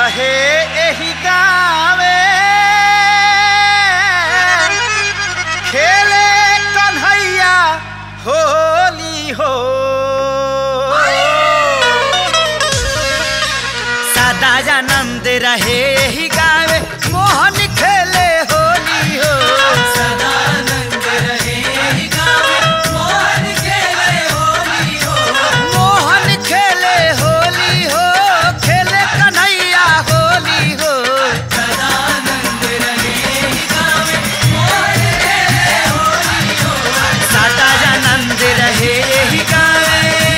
रहे एही गावे खेले कन्हैया होली हो सदानंद रहे एही गावे मोहन खेले होली हो मोहन खेले होली हो खेले कन्हैया होली हो सदानंद रहे एही गावे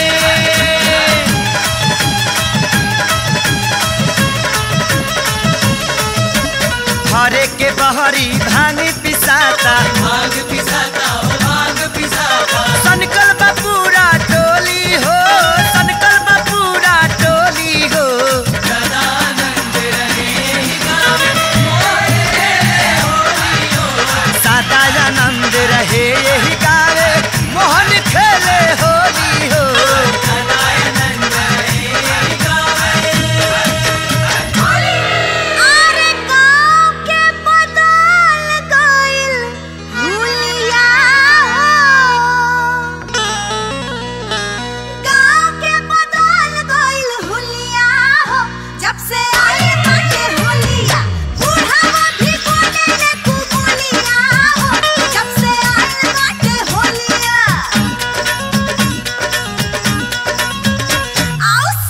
हरे के बहरी भांग पिसाता सनकल बपूरा टोली हो सनकल बपूरा टोली हो सदानंद रहे यही गावे मोहन खेले होली हो अरे गाँव के बदल गइल हुलिया गाँव के बदल गइल हुलिया हो जब से आई बाटे होलिया बूढ़ावा भी बोले ले तू बोलिया हो जब से आई बाटे होलिया आउस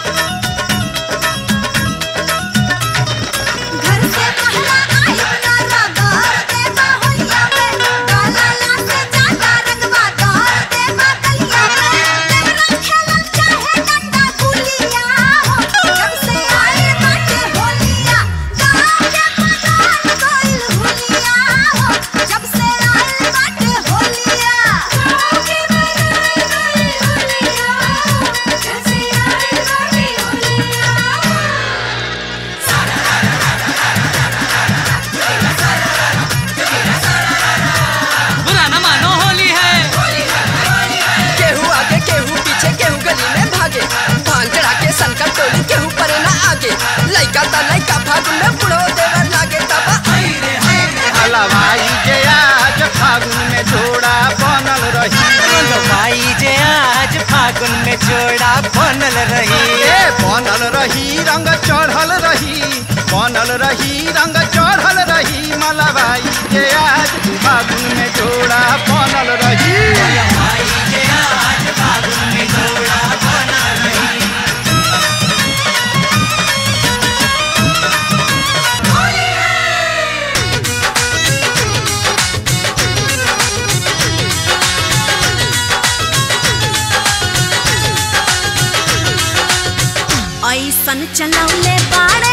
घर से पहला आई ना रगड़ दे बाहुलिया में डाला से ज्यादा रंगवा दौड़ दे बाकलिया में देवरा खेलल चाहे डंडा गुलिया हो जब से आई बाटे होलिया गाँव के बदल गइल हुलिया हो जब से आई बाटे होलिया गाँव के बदल गइल हुलिया जब से आई बाटे होलिया बुरा न मानो होली है केहू आगे केहू पीछे केहू गली में भागे भांग चढ़ा के सनकर टोली केहू परे ना आगे लइका ता लइका फागुन में बुढ़ो देवर लागे तबा हलवाई जे आज फागुन में जोड़ा बनल रही भाई जे आज फागुन में जोड़ा बनल रही ए बनल रही रंग चढ़ल रही बनल रही रंग चढ़ल रही मलबाई जे आज फागुन में जोड़ा बनल रही ऐसन चलौले बाड़े